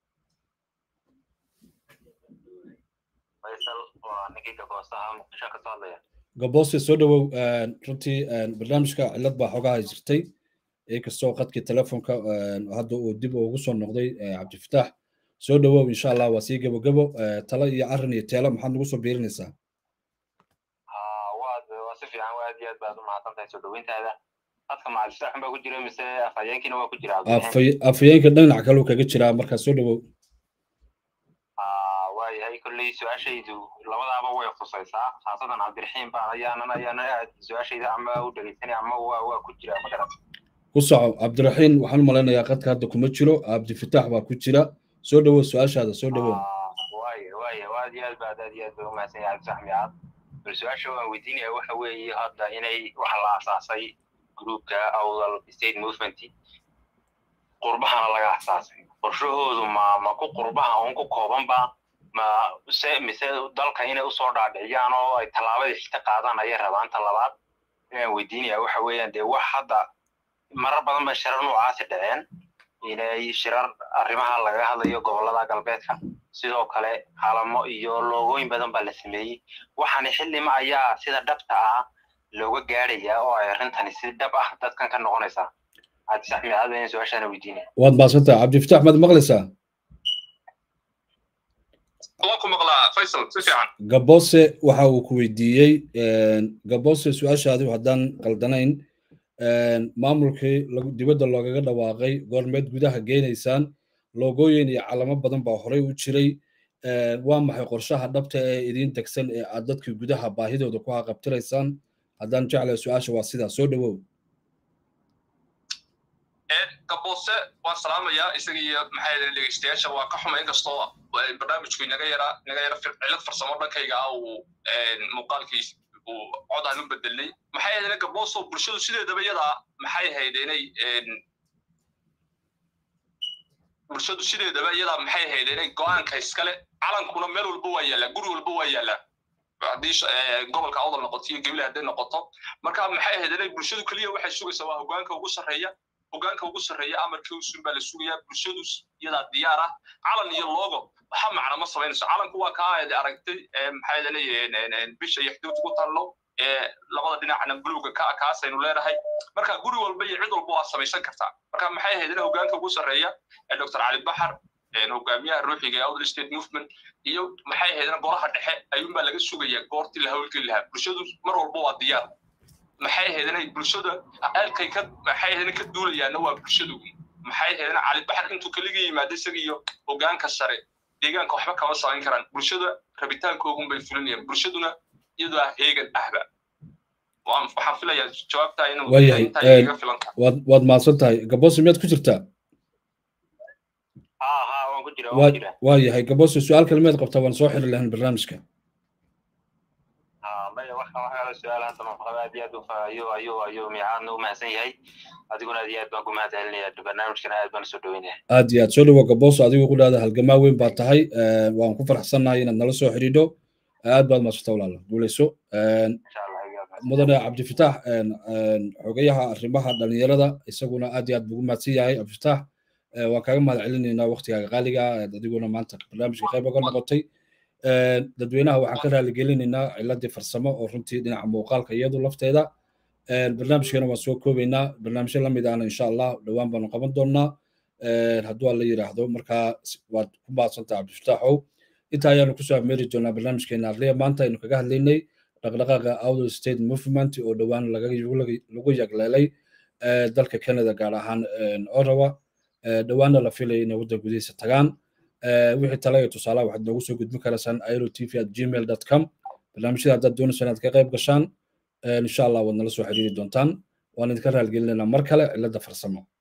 gaboose soo dhowow runtii barnaamijka cillad baa xoogaha jirtay inkastoo qadkii telefonka hadda uu dib ugu soo noqday cabdifitaax soo dhowow insha allah waa sii gabogabo talo iyo arrin iyo teelo maxaad nagu soo biirinaysaa waa si fiican aad iyo aad baad u mahadsantahay soo dhoweyntaada dadka macalifitaaxun baa ku jira mise afhayeenkiina waa ku jira afhayeenka dhinac kaleu kaga jiraa markaa soo dhowow waayahay kolley su-aashaydu labadaaba way khusaysaa khaasadan cabdiraxiim baan ayaanan ayaana aad su-aashayda ama u dhegeysanay ama waa waa ku jira magarat ku soco cabdiraxiim waxaan u malaynayaa qadka hadda kuma jiro cabdifitaax baa ku jira soo dhowow su-aashaada soo dhowow waaya waaya aad iyo aad baad aad iyo aad baa umahadsan yahay cabdifitaax micaad bal su-aasha waan weydiinaya waxa weeye hadda inay waxa la asaasay groupka awdal state movement qurbahana laga asaasay qorshahoodu ma ma ku qurbaha uun ku koobanba ma se mise dalka inay usoo dhaadhiciyaan oo ay tallaabadii xigta qaadaan ayay rabaan talabaad inaan weydiinaya waxa weeyaan dee wax hadda marar badan ba shirar noocaasi dhaceen inay shirar arrimaha laga hadlayo gobollada galbeedka sidoo kale calamo iyo loogooyin badan baa la sameeyey waxaana xillima ayaa sida dhabta ah looga gaadhayaa oo ay arrintani si dhab ah dadkan ka noqonaysaa cabdisax micaad baan su-aashaana weydiinaya waad mahadsantaha cabdifitaax maad maqlaysaa gaboose waxa uu ku weydiiyey gaboose su-aashaadi haddaan qaldanayn maamulkii dibadda loogaga dhawaaqay goormeed gudaha geenaysaan loogooyin iyo calamo badan baa horey u jiray waa maxay qorshaha dhabta ee idiin degsan ee aad dadkii gudaha baahidooda ku haqabtiraysaan haddaan jeclay su-aasha waa sidaa soo dhowow gaboose waan salaamayaa isaga iyo maxay dhegeystayaasha waa ka xuma inkastoo barnaamijku inaga yara inaga yara cilad farsamo dhankayga ah uu muuqaalkiis uu cod aan u bedelnay maxay ahayd gabooso bulshadu sideedaba iyadaa maxay ahayd inay bulshadu sideedaba iyadaa maxay ahayd inay go-aanka iskale calankuna meel walba waa yaallaa guri walba waa yaallaa haddii gobolka awdal noqoto iyo gebile hadday noqoto marka maxay ahayd inay bulshadu keliya waxay sugaysaa waa hogaanka ugu sarreeya hogaanka ugu sarreeya amarkii usun baa la sugayaa bulshadu iyadaa diyaar ah calan iyo logo waxa macna ma samaynayso calanku waa kaa aad aragtay maxay leeyihiin bisha iyo xuduud ku tallo labada dhinacna buluuga ka kaasaynu leenahay marka guri walba iyo cid walba waa samaysan kartaa marka maxay ahayd in hogaanka ugu sarreeya dr cali baxar hogaamiyaha ruuxiga ee outer state movement iyo maxay ahayd in golaha dhexe ayuunbaa laga sugayaa goortii la hawlgeli lahaa bulshadu mar walba waa diyaar maxay ahayd inay bulshada aalkay ka maxay ahayd ka duulayaana waa bulshadu maxay ahayd in cali baxar intuu kaliga yimaado isaga iyo hogaanka sare deegaanka waxba kama samayn karaan bulshada rabitaankoogun bay fulinayaan bulshaduna iyadoo ah heegan ahba waxaan filayaa jawaabtaa inuu filanta waad mahadsan tahay gaboose miyaad ku jirtaa waa yahay gaboose su-aal kale miyaad qabtaa waan soo xiri lahayn barnaamijka maya waxa waxaa su-aal hadda maqaba aad iyo aad ayuu ayuu ayuu miicaadna u mahadsan yahay adiguna aad iyo aad baan ku mahad celinaya barnaamijkana aad baan soo dhaweynaya aad iyo aad soo dhawo gaboso adigu ku dhahda halgamaa weyn baa tahay waan ku faraxsannahay inaad nala soo xidhiidho aad baad madsata walaala guuleyso mudane cabdifitaax xogayaha arrimaha dhalinyarada isaguna aad iyo aad buu ugu mahadsan yahay cabdifitaax waan kaaga mahad celinaynaa waktigaaga qaaliga adiguna maanta barnaamijka qayb oga noqotay dadweynaha waxaan ka raaligelinaynaa ciladii farsamo oo runtii dhinaca muuqaalka iyadu lafteeda barnaamijkeena waan soo koobaynaa barnaamijyo lamid ahna insha allah dhowaan baanu qaban doonnaa hadduu alla yidhaahdo markaa waad ku mahadsantaha cabdifitaaxow inta ayaanu kusoo ameeri doonaa barnaamijkeena arliya maanta aynu kaga hadlaynay dhaqdhaqaaqa outer state movement oo dhowaan lagu yagleelay dalka canada gaar ahaan orawa dhowaanna la filaya inay waddan gudihiisa tagaan wixii tala iyo tusaalaha waxaad noogu soo gudbin karaysaan airo tv at gmail dot com barnaamijyada haddaad doonaysaan inaad ka qayb gashaan insha allah waad nala soo xiriiri doontaan waan idinka raalgelinaynaa mar kale cilada farsamo